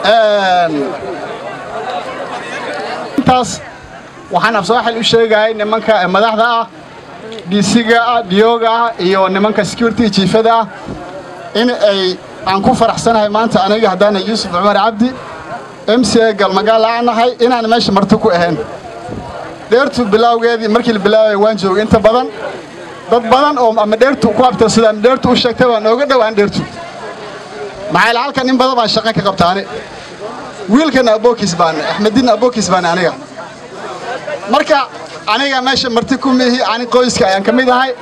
intaas waxaan afsooxil u sheegahay nimanka madaxda ah disiga ah diyooga ah iyo nimanka security jiifada ah in ay aan ku faraxsanahay maanta aniga haddaana yuusuf cumar cabdi m c a galmagaal aan nahay inaan meesha marti ku ahayn dheertu bilaawgeedii markii la bilaabaya waan joogay inta badan dad badan oo ama dheertu ku abtirsada ama dheertu u sheegtay baan ooga dhowaan dheertu maxaa ila halkan in badan baan shaqo ka qabtaane wiilkan abookiis baan axmediin abookiis baan aniga marka aniga meesha marti ku mihi ani qoyska ayaan ka mid ahay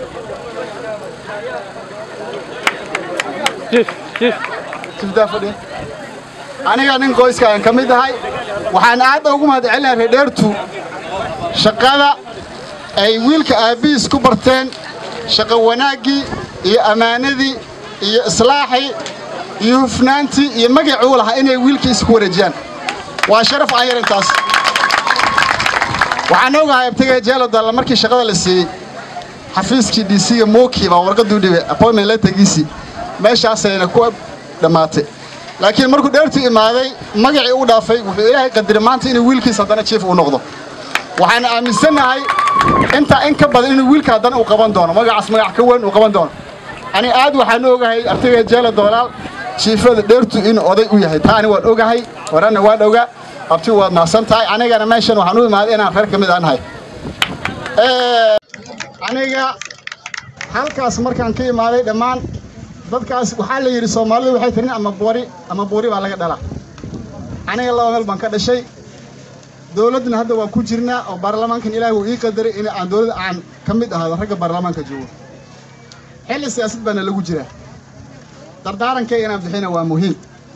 aniga nin qoyska ayaan ka mid ahay waxaan aad ugu mahadcelinahay reerdheertu shaqada ay wiilka aabbihiis ku barteen shaqo wanaaggii iyo ammaanadii iyo islaaxii iyo hufnaantii iyo magacuu lahaa inay wiilkiisa ku wareejiyaan waa sharaf aan yar intaas waxaan ogahay abtagay jeelo dalla markii shaqada la siiyey xafiiskii disiga mooki baa warqaduu dhibay appointment lettergiisii meeshaasayna ku dhammaatay laakiin markuu dheertu imaaday magacii u dhaafay wuxuu ilaahay qadiray maanta inuu wiilkiis haddana jiif uu noqdo waxaan aaminsannahay intaa in ka badan inuu wiilka haddana uu qaban doono magacaas magac ka weyn uu qaban doono ani aad waxaan ogahay artagay jeelo doolaal jiifada dheertu inuu oday u yahay taa ani waan ogahay horena waan ogaa abti waad mahadsan tahay anigana meeshan waxaan u imaaday inaan reer ka mid aan nahay aniga halkaas markaan ka imaaday dhammaan dadkaas waxaa la yidhi soomaalidu waxay tirin ama boori ama boori baa laga dhalaa aniga laba meel baan ka dhashay dowladdana hadda waa ku jirnaa oo baarlamaankan ilaahi wuu ii qadaray in aan dowladda aan ka mid ahaado ragga baarlamaanka joogo xilli siyaasad baana lagu jiraa dardaarankayga inaan bixina waa muhiim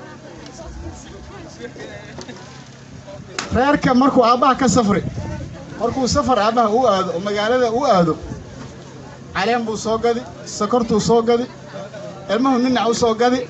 reerka markuu aabbaha ka safri markuu safar aabbaha u aado oo magaalada u aado caleen buu soo gadi sokortuu soo gadi ilmuhu ninac u soo gadi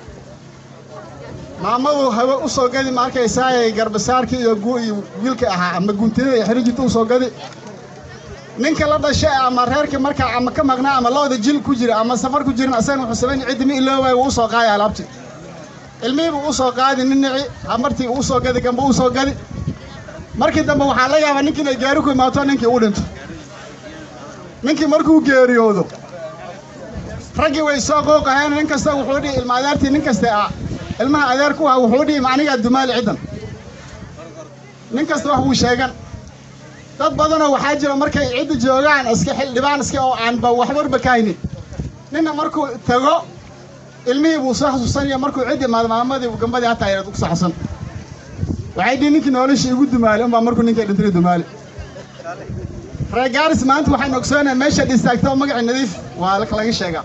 maamadu hawe u soo gadi ma arkaysaayay garbasaarkii iyo iyo wiilka ahaa ama guntinada iyo xirijinta u soo gadi ninka la dhashay ama reerka markaa ama ka maqnaa ama looda jil ku jira ama safar ku jirin asagana wuxuu samayn ciddi mi iloowaay wuu u soo qaadi alaabti ilmihii buu u soo qaadi ninici hamartii uu soo gadi gamba u soo gadi markii dambe waxaa la yaabaa ninkii inay gaari ku imaato ninkii u dhinto ninkii markuu geeriyoodo raggii way soo qooqaheen nin kasta wuxuu dhihi ilma adeertii nin kaste ah ilmaha adeer ku ah wuxuu dhihi macnigaa dumaali ciddan nin kasta wax wuu sheegan dad badanoo waxaa jira markay cidda joogaan iska xildhibaan iska oo aanba waxbarba ka haynin ninna markuu tago ilmihii buu soo xasuusanaya markuu cid imaado maamadii gambadii hataa yareed ku saxsan waxay dhihi ninkii noloshii igu dumaali unbaa markuu ninkay dhintay dumaali reer gaaris maanta waxaan ogsoonahay meesha dhistaagto magacii nadiif waa laga sheegaa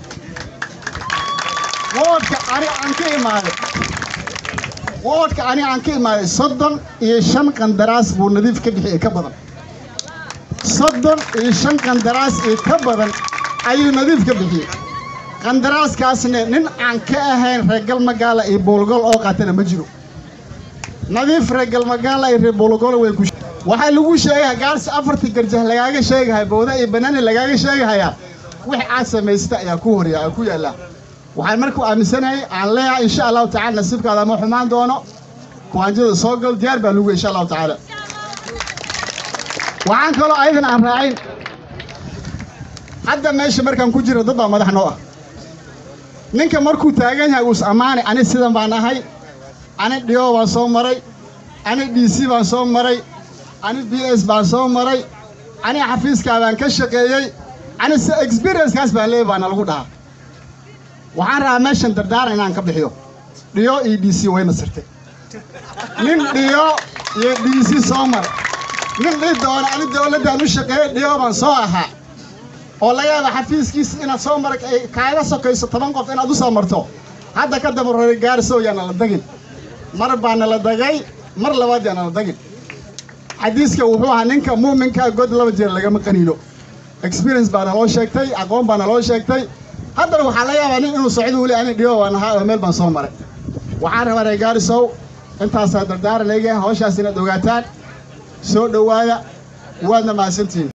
woodka ani aan ka imaaday woodka ani aan ka imaaday soddon iyo shan qandaraas buu nadiif ka bixiyey ka badan soddon iyo shan qandaraas iyo ka badan ayuu nadiif ka bixiyey qandaraaskaasna nin aan ka ahayn reer galmagaala iyo buulgol oo qaatana ma jiro nadiif reer galmagaala iyo reer buulgol way ku waxaa lagu sheegayaa gaarsi afartii garjah lagaaga sheegahaya bowda iyo banaani lagaaga sheegahayaa wix aad samaysata ayaa ku horya ku yaallaa waxaan markuu aaminsanahay aan leeyahay insha allahu tacala nasiibkaada ma xumaan doono kuwaanjada soo gal diyaar baa lagu insha allahu tacaala waxaan kaloo ayadan aan raacayn hadda meesha markaan ku jiro dad baa madax noo ah ninka markuu taagan yahay uus ammaanay ani sidan baan ahay ani dhiyo baan soo maray ani d c baan soo maray ani b s baan soo maray ani xafiiskaa baan ka shaqeeyey ani se experiencekaas baan leeyay baana lagu dhahaa waxaan rabaa meeshan dardaaran inaan ka bixiyo dhiyo iyo d c wayna sirtay nin dhiyo iyo d c soo maray nin dhii doona ani dowladdaan u shaqeeyey dhiyo baan soo ahaa oo laga yaaba xafiiskiisa inaad soo mara ay kaaga sokayso toban qof inaad u soo marto hadda ka daba roray gaarisow yaana la dagin mar baana la dagay mar labaad yaana la dagin xadiiska wuxuu ahaa ninka muuminkaa god laba jeer lagama qaniino experience baana loo sheegtay aqoon baana loo sheegtay haddana waxaa laga yaabaa nin inuu socdo weli ani dhiyo waan ahaa oo meel baan soo maray waxaan rabaa reer gaarisow intaasaa dardaaran eega hawshaas inaad ogaataan soo dhowaada waadna mahadsantihiin